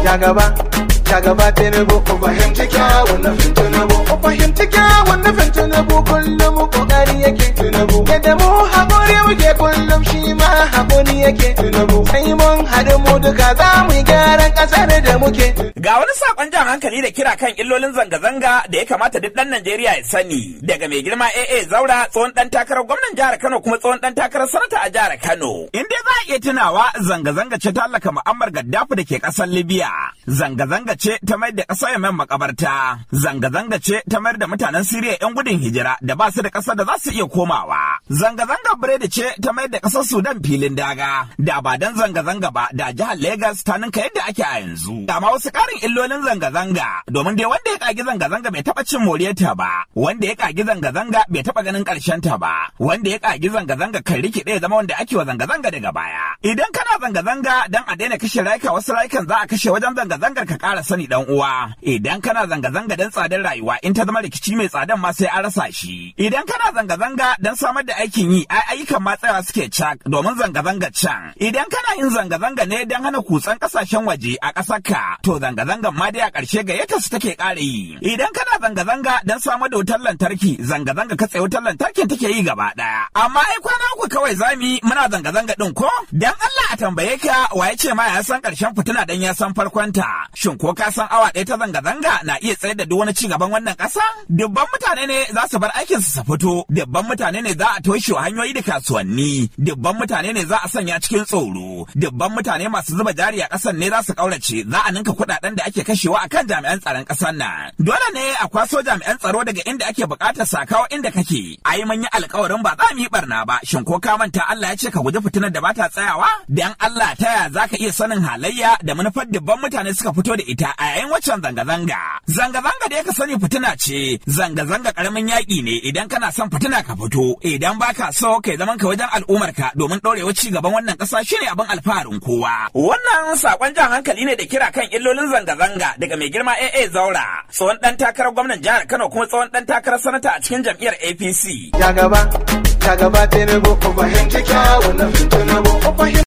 Jagaba, jagaba Tinubu, ku fahimci kyawun nufin Tinubu. Ku fahimci kyawun nufin Tinubu kullum kokari yake Tinubu. Yadda mu haƙuri muke kullum shi ma haƙuri yake Tinubu. Sai mun haɗu mu duka za mu yi gyaran ƙasar da muke. Ga wani sakon jan hankali da kira kan illolin zanga-zanga da ya kamata duk ɗan Najeriya ya sani daga mai girma AA Zaura tsohon ɗan takarar gwamnan jihar Kano kuma tsohon ɗan takarar sanata a jihar Kano. In dai za a iya tunawa zanga-zanga ce ta hallaka Muammar Gaddafi da ke ƙasar Libya. Zanga-zanga ce ta mayar da ƙasar Yemen makabarta. Zanga-zanga ce ta mayar da mutanen Siriya 'yan gudun hijira da ba su da ƙasar da za su iya komawa. Zanga-zanga biredi ce ta mayar da ƙasar Sudan filin daga. Da ba dan zanga-zanga ba da jihar Legas ta ninka yadda ake a yanzu. Da ma wasu ƙarin illolin zanga-zanga domin dai wanda ya kagi zanga-zanga bai taɓa cin moriyarta ba. Wanda ya kagi zanga-zanga bai taɓa ganin ƙarshen ta ba. Wanda ya kagi zanga-zanga kan rikide ya zama wanda ake wa zanga-zanga daga baya. Idan kana zanga-zanga dan a daina kashe rayuka wasu rayukan za a kashe wajen zanga-zangar ka ƙara sani dan uwa. Idan kana zanga-zanga dan tsadar rayuwa in ta zama rikici mai tsadan ma sai an rasa shi. Idan kana zanga-zanga dan samar da aikin yi ai ayyukan ma tsayawa suke cak domin zanga-zanga can. Idan kana yin zanga-zanga ne dan hana kutsan ƙasashen waje a ƙasar ka to zanga-zangan ma dai a ƙarshe gayyata su take ƙara yi. Idan kana zanga-zanga dan samar da wutar lantarki zanga-zanga katse wutar lantarkin take yi gaba ɗaya. Amma ai kwana uku kawai zami muna zanga-zanga ɗin ko? Dan Allah a tambaye ka wa ya ce ma ya san ƙarshen fitina dan ya san farkonta. Shin ko ka san awa ɗaya ta zanga-zanga na iya tsayar da duk wani ci gaban wannan ƙasa? Dubban mutane ne za su bar aikin su fito. Dubban mutane ne za a toshe hanyoyi da kasuwanni. Dubban mutane ne za a sanya cikin tsoro. Dubban mutane masu zuba jari a ƙasar ne za su ƙaurace. Za a ninka kuɗaɗen da ake kashewa akan jami'an tsaron ƙasar nan. Dole ne a kwaso jami'an tsaro daga inda ake buƙatar sakawa inda kake. Ai mun yi alƙawarin ba za mu yi barna ba. Shin ko ka manta Allah ya ce ka guji fitinar da ba ta tsayawa? Dan Allah ta ya za ka iya sanin halayya da manufar dubban mutane suka fito da ita a yayin waccan zanga-zanga. Zanga-zanga da ya ka sani fitina ce. Zanga-zanga ƙaramin yaƙi ne idan kana son fitina ka fito. Idan baka so kai zaman ka wajen al'ummarka domin ɗorewa ci gaban wannan ƙasa shine abin alfaharin kowa. Wannan saƙon jan hankali ne da kira kan illolin zanga-zanga daga mai girma AA Zaura, tsohon ɗan takarar gwamnan jihar Kano kuma tsohon ɗan takarar sanata a cikin jam'iyyar APC. Jagaba, jagaba Tinubu, ku fahimci kyawun nufin Tinubu. Ku fahimci